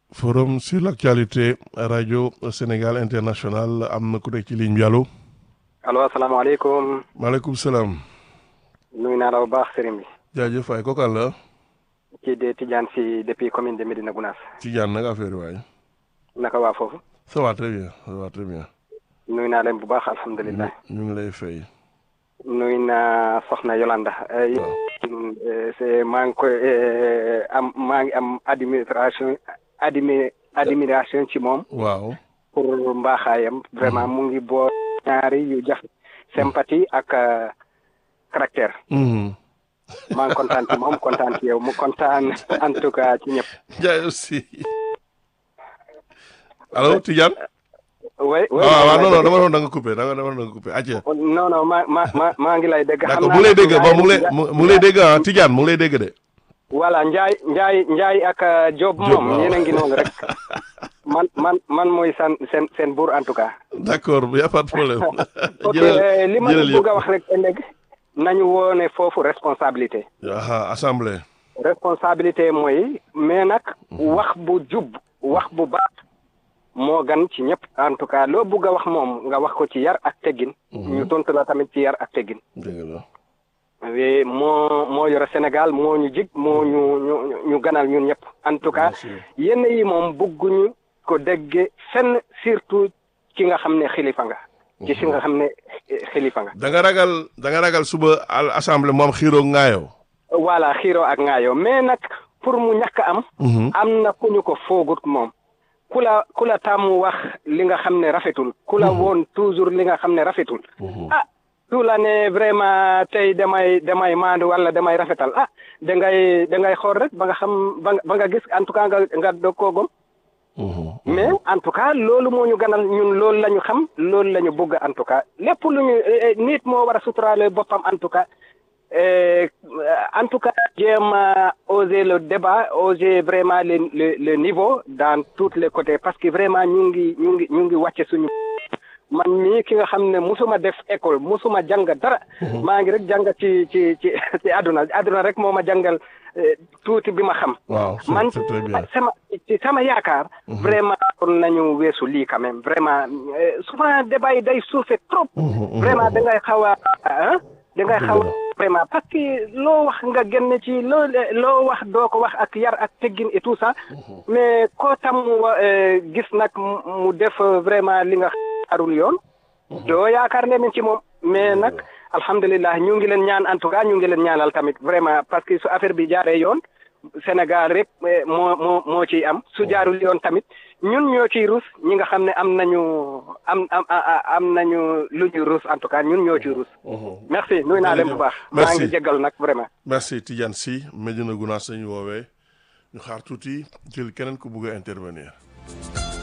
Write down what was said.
forum sur l'actualité rajo Sénégal international am na ku nekk ci ligne bi allo. allo asalaamaaleykum. maaleykum salaam. nuyu naa la bu baax sëriñ bi. jaajëf waay kooku la. kii de Tidiane si depuis commune de Médina Gounass. Tidiane nag affaire yi waay. naka waa foofu. ça va très bien ça va très bien. nuyu naa leen bu baax alhamdulilah. ñu ngi lay fay. nuyu naa Soxna Yolanda. c'est maa ngi koy am maa ngi am administration admi admiration ci moom. waaw. pour mbaaxaayam. vraiment mu ngi boo ñaari yu jafe. sympathie ak caractère. maa ngi kontaan ci moom kontaan ci yow mu kontaan en tout cas ci ñëpp. jaay aussi. allo Tidiane. oui oui waaw waaw non non dama doon da nga coupé da nga dama doon da nga coupé acca. non non ma ma ma maa ngi lay dégg. xam d'accord naa mu ngi lay dégg ne bon mu ngi lay mu ngi lay dégg ah Tidiane mu ngi lay dégg de. voilà Ndiaye Ndiaye Ndiaye ak Diop Diop, moom waaw. yéen a ngi noonu rek man man man mooy seen seen seen buur en tout cas. d'accord y a pas de problème. ok jëlal li ma jëlal bëgg a wax rek ëllëg nañu woone foofu responsabilité. aha assemblée. responsabilité mooy mais nag wax bu jub wax bu baax moo gan ci ñëpp en tout cas loo bëgg a wax moom nga wax ko ci yar ak teggin. ñu tontu la tamit ci yar ak teggin. dëgg la. oui moo moo yore Sénégal moo ñu jig moo ñu ñu ñu ganal ñun ñëpp en tout cas Bien sûr. yenn yi moom bëgguñu ko dégge fenn surtout ki nga xam ne xilifa nga. ci si nga xam ne eh, xilifa nga. da nga ragal da nga ragal suba al assemblée moom xiiroo ngaayoo. voilà xiiro ak ngaayoo mais nag pour mu ñàkk am. am na ku ñu ko foogut moom. ku la ku la tàmm wax li nga xam ne rafetul. ku la woon toujours li nga xam ne rafetul. ah su la ne vraiment tey damay damay maandu wala damay rafetal ah da ngay da ngay xool rek ba nga xam ba nga ba nga gis en tout cas nga nga doog koo gom mais en tout cas loolu moo ñu ganal ñun loolu la ñu xam loolu la ñu bëgg en tout cas lépp lu ñu eh, eh, nit moo war a suturaale boppam en tout cas eh, en tout cas jéem a oser le débat oser vraiment le le le niveau dans tous les côtés parce que vraiment ñu ngi ñu ngi ñu ngi wàcce suñu man mii ki nga xam ne musuma def école musuma jàng dara maa ngi rek jàng ci ci ci ci àdduna àdduna rek moo ma jàngal eh, tuuti bi ma xam waaw c'est man c'est très bien. sama ci sama yaakaar vraiment kon nañu weesu lii quand même vraiment euh, souvent débat yi day suufe trop vraiment da ngay xaw a ah da ngay xaw a vraiment parce que loo wax nga génn ci loo loo wax doo ko wax ak yar ak teggin et tout ça mais koo tam wa- euh, gis nag mu mu def euh, vraiment li nga xaarul yoon doo yaakaar ne ci moom mais nag alhamdulilah ñu ngi leen ñaan en tout cas ñu ngi leen ñaanal tamit vraiment parce que su affaire bi jaaree yoon Sénégal rek eh, moo moo moo ciy am su jaarul yoon tamit ñun ñoo ciy rus ñi nga xam ne am nañu am am a- am nañu lu ñuy rus en tout cas ñun ñoo ciy rus. merci nuyu naa leen bu baax. maa Merci. ngi jéggal nag vraiment. merci Tidiane Sy Médina Gounass sañu woowee ñu xaar tuuti jël keneen ku bugg a intervenir.